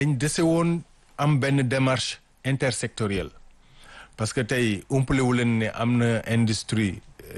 dañ dese woon am benn démarche intersectorielle parce que tey umpalewu leen ne am na industrie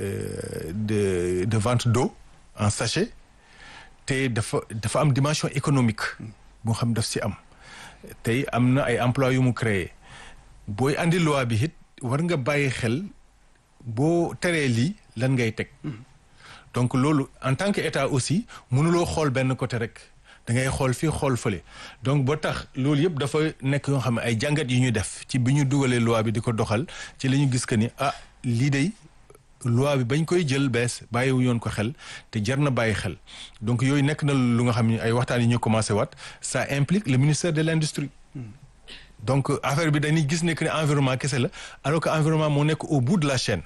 de de vente d'eau en sachet te dafa dafa am dimension économique boo xam daf si am tey am na ay emploi yu mu créé booy andi loi bi it war nga bàyyi xel boo teree lii lan ngay teg donc loolu en tant que état aussi mënuloo xool benn côté rek da ngay xool fii xool fële donc ba tax loolu yëpp dafa nekk yoo xam ne ay jàngat yu ñu def ci bi ñu dugalee loi bi di ko doxal ci la ñu gis que ni ah lii day loi bi bañ koy jël bees bàyyiwu yoon ko xel te jar na bàyyi xel donc yooyu nekk na lu nga xam ne ay waxtaan yi ñu commencé waat ça implique le ministère de l'industrie donc affaire bi dañuy gis ne que ne environnement kese la alors que environnement moo nekk au bout de la chaîne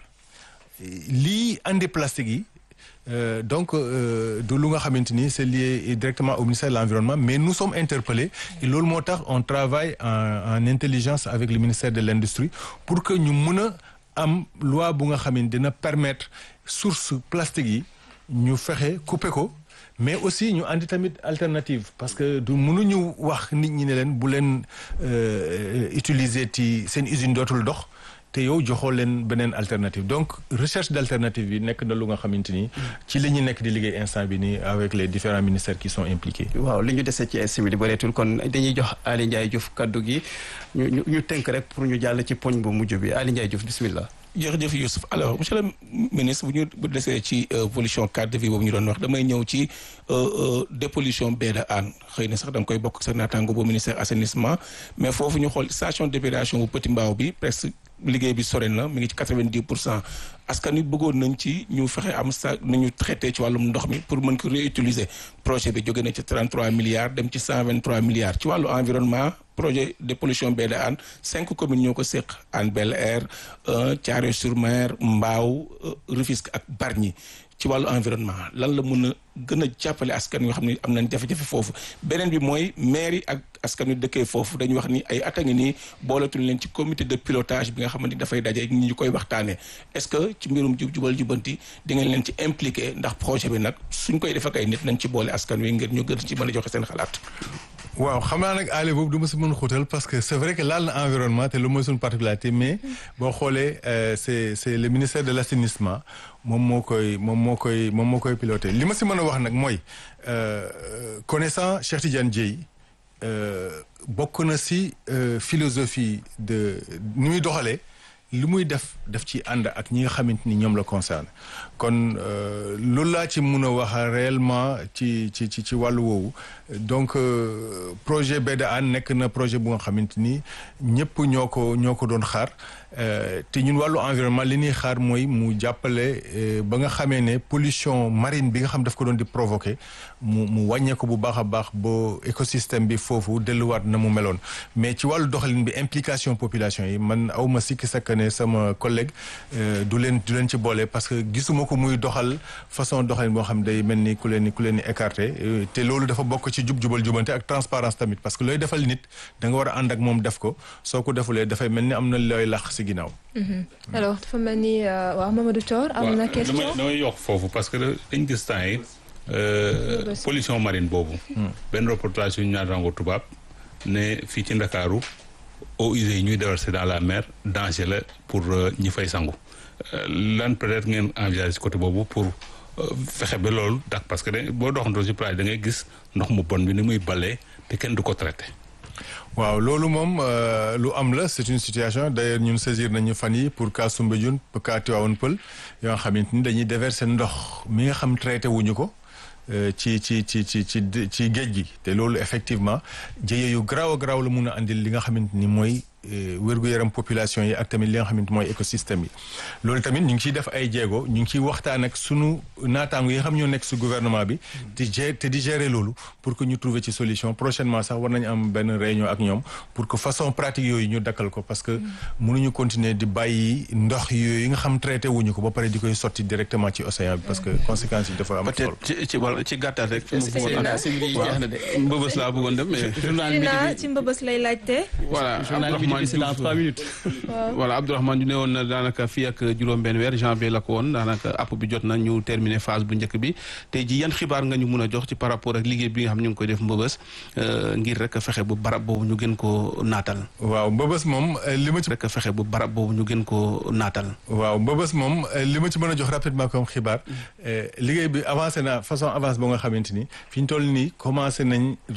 lii andi plastique yi Euh, donc euh, du lu nga xamante ni c'est lié directement au ministère de l'environnement mais nous sommes interpellés et loolu moo tax on travaille en, en intelligence avec le ministère de l'industrie pour que ñu mën a am loi bu nga xam ne dina permettre source plastique yi ñu fexe couper ko mais aussi ñu andi tamit alternative parce que du mënuñu wax nit ñi ne leen bu leen euh, utiliser ci seen usine dootul dox te yow joxoo leen beneen alternative donc recherche d'alternative yi nekk na lu nga xamante ni ci li ñu nekk di liggéey instant bi nii avec les différents ministères qui sont impliqués. waaw li ñu dese ci simili bëreetul kon dañuy jox Aly Ndiaye Diouf kaddu gi ñu ñu ñu tënk rek pour ñu jàll ci poñ bu mujj bi Aly Ndiaye Diouf bismillah. jërëjëf Youssouf alors monsieur le ministre bu ñu bu desee ci pollution cadre de vie boobu ñu doon wax damay ñëw ci dépollution baie de Hann xëy na sax da nga koy bokk sa naataango bu ministère assainissement mais foofu ñu xool station d'épuration bu Petit Mbao bi presque liggéey bi sore na mi ngi ci quatre-vingt-dix pour cent askan wi bëggoon nañ ci ñu fexe am sa nu ñu traité ci wàllum ndox mi pour mën ko réutiliser projet bi jóge na ci 33 milliards dem ci 123 milliards ci wàllu environnement projet de pollution baie de Hann cinq communes ñoo ko séq Hann Bel-Air Thiaroye-sur-Mer Mbao Rufisque ak Bargny ci wàllu environnement lan la mën a gën a jàppale askan yoo xam ne am nañ jafe-jafe foofu beneen bi mooy maire yi ak askan wi dëkkee foofu dañuy wax ni ay at a ngi nii booletuñ leen ci comité de pilotage bi nga xamante ni dafay daje ñi ñu koy waxtaanee est-ce que ci mbirum jub jubal jubanti di ngeen leen ci impliqué ndax projet bi nag suñ koy def ak ay nit nañ ci boole askan wi ngir ñu gën ci mën a joxe seen xalaat. waaw xam naa nag aale boobu du ma si mën xuutal parce que c'est vrai que laal na environnement te lu mooy suñu particularité mais boo xoolee c'est c'est le ministère de l'assainissement moom moo koy moom moo koy moom moo koy piloté li ma si mën a wax nag mooy connaissant Cheikh Tidiane Dièye bokk na si philosophie de ni muy doxalee li muy def daf ci ànd ak ñi nga xamante ni ñoom la concerné kon loolu laa ci mun a wax réellement ci ci ci ci wàllu woowu donc projet baie de Hann nekk na projet bu nga xamante ni ñëpp ñoo ko ñoo ko doon xaar te ñun wàllu environnement li ñuy xaar mooy mu jàppale ba nga xamee ne pollution marine bi nga xam daf ko doon di provoquer mu mu wàññeeku bu baax a baax ba écosystème bi foofu delluwaat na mu meloon mais ci wàllu doxalin bi implication population yi man awma sikki sakka ne sama collègue du leen du leen ci boole parce que gisuma ko muy doxal façon doxalin boo xam day mel ni ku leen ni ku leen ni écarté te loolu dafa bokk ci jub jubal jubante ak transparence tamit parce que looy defal nit da nga war a ànd ak moom def ko soo ko defulee dafay mel ni am na looy lax si ginnaaw. alors dafa mel ni waaw Mamadou Thior am na question damay damay yokk foofu parce que dañ gis temps yi pollution marine boobu. benn reportage yu ñu naan rango tubaab ne fii ci Ndakaaru eaux usées yi ñuy déverser dans la mer danger la pour ñi fay sangu lan peut-être ngeen envisager ci côté boobu pour fexe ba loolu dak parce que da boo doxantoo ci plage da ngay gis ndox mu bon bi ni muy balee te kenn du ko traité. waaw loolu moom lu am la c'est une situation d'ailleurs ñun saisir nañu fan yi pour cas Soumbédioune pour cas Tivaouane Peulh yoo xamante ni dañuy déverser ndox mi nga xam traité wuñu ko ci ci ci ci ci ci géej gi te loolu effectivement jëye yu garaaw a garaaw la mun a andil li nga xamante ni mooy wér-gu-yaram population yi ak tamit li nga xamante mooy écosystème yi loolu tamit ñu ngi ciy def ay jéego ñu ngi ciy waxtaan ak sunu naataango yi nga xam ñoo nekk su gouvernement bi di gérer te di gérer loolu pour que ñu trouver ci solution prochainement sax war nañu am benn réunion ak ñoom pour que façon pratique yooyu ñu dakkal ko parce que mënuñu continuer di bàyyi ndox yooyu yi nga xam traité wuñu ko ba pare di koy sotti directement ci océan bi parce que conséquences yi dafa am solo peut-être ci ci wàllu ci gàttal rek. Seydina mbëbës laa bëggoon dem mais. Seydina ci mbëbës lay laajte voilà waaw Abdourahmane c'est dans Diouf. trois minutes. voilà Abdourahmane ñu ne woon na daanaka fii ak juróom-benn weer janvier la ko woon daanaka app bi jot na ñu terminer phase bu njëkk bi tey ji yan xibaar nga ñu mun a jox ci par rapport ak liggéey bi nga xam ñu ngi koy def mbëbës euh, ngir rek fexe bu barab boobu ñu gën koo naatal waaw mbëbës moom euh, li ma ci rek fexe bu barab boobu ñu gën koo naatal waaw mbëbës moom euh, li ma ci mën a jox rapidement comme xibaar euh, liggéey bi avancé na façon avance boo nga xamante ni fi ñu toll nii commencé nañ